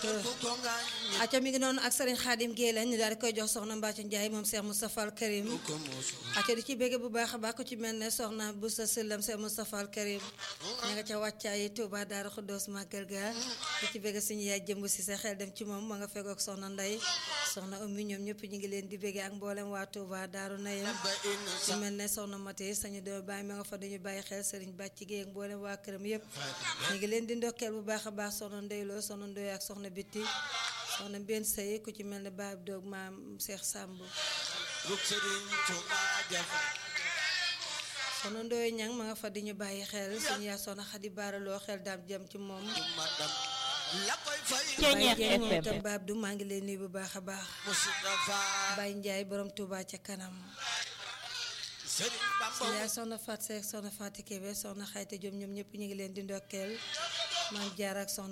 acca mi ngi noonu ak sëriñ Xaadim Géey lañ ñu daal di koy jox soxna Mbacco Ndiaye moom Cheikh Moustapha Al Karim acca di ci bégge bu baax a baax ku ci mel ne soxna bu sa sillam Cheikh Moustapha Al Karim ña nga ca wàccaay Touba Daara Xuddoos Màggal ga di ci bégge suñu yaay jëmb si sa xel dem ci moom ma nga fekkook soxna Ndey soxna Ummi ñoom ñëpp ñu ngi leen di bégge ak mboolem waa Touba Daaru Nayim ci mel ne soxna Mati sañu doo bàyyi ma nga fa dañu bàyyi xel sëriñ Bàcc Géey ak mboolem waa këram yëpp ñu ngi leen di ndokkeel bu baax a baax soxna Ndeyloo soxna Ndoy ak soxna Bitti soxna benn sëy ku ci mel ne baab doog maam Cheikh Samb soxna Ndoye ñang ma nga fa di ñu bàyyi xel suñu yaa soxna Xadi baaraloo xel daam jëm ci moom Baye Dieng moom itam baab du maa ngi leen nuyu bu baax a baax Baye Ndiaye borom Touba ca kanam suñu yaa soxna Fat Seck soxna Fati Kébé soxna Xayte Diop ñoom ñëpp ñu ngi leen di ndokkeel maam jaar ak soxna